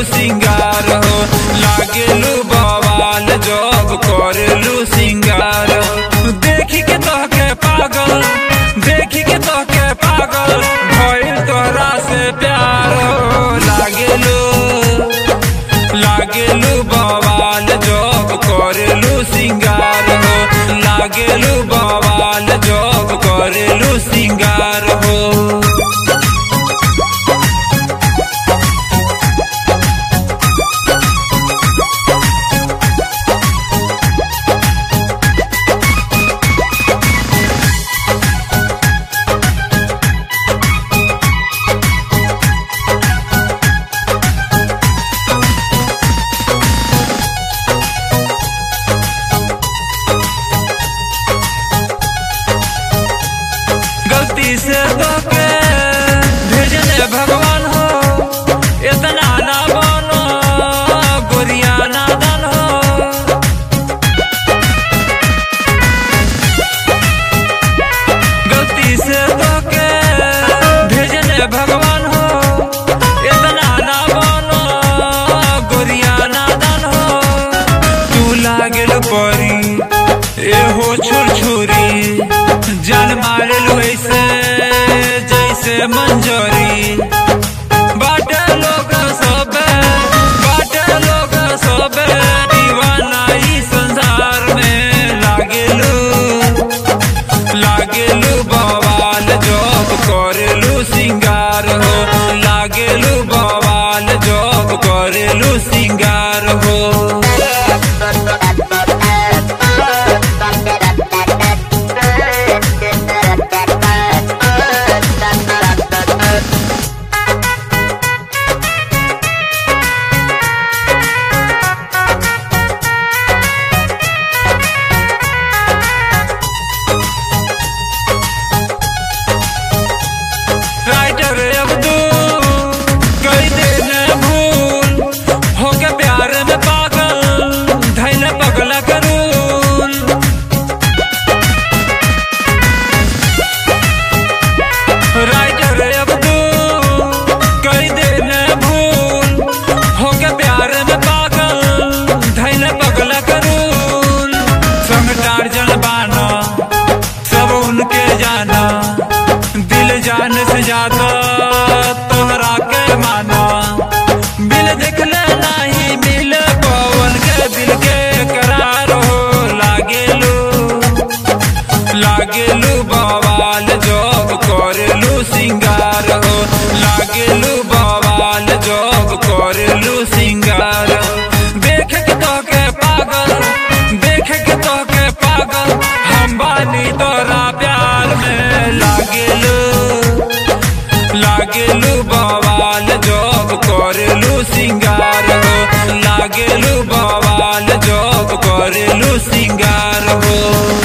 सिंगार हो लागेलू बवाल जब करेलू सिंगार देखी के तोहके पागल देखी के तोहके पागल भइल तोहरा से प्यार हो लागेलू लागेलू बवाल जब करेलू सिंगार हो लागेलू बवाल जब करेलू सिंगार हो गलती से धोके भेजने भगवान हो इतना ना बनो गोरिया नादान हो गलती से धोके भेजने भगवान हो इतना ना बनो गोरिया नादान हो तू लागल परी एहो छुर छुरी जान मारलू ऐसे जैसे मंजरी बाटे लोग सब बाटे लोग सब दीवाना ई संसार में लागेलू लागेलू बवाल जब करेलू सिंगार हो लागेलू बवाल जब करेलू सिंगार हो राइटर अब्दुल कई देने भूल होके प्यार में पागल धैले पगला करूल राइटर अब्दुल कई देने भूल होके प्यार में पागल धैले पगला करूल संग टार्जन बाना सब उनके जाना दिल जान से ज्यादा तोहरा के माना बिल देखले नहीं मिल पवन के दिल के करार हो लागेलू लागेलू बवाल जब करेलू सिंगार हो लागेलू बवाल जब करेलू सिंगार देख के तोहके पागल देख के तोहके पागल हम बानी तोरा प्यार में लागेलू लागेलू बवाल जब करेलू सिंगार हो लागेलू बवाल जब करेलू सिंगार हो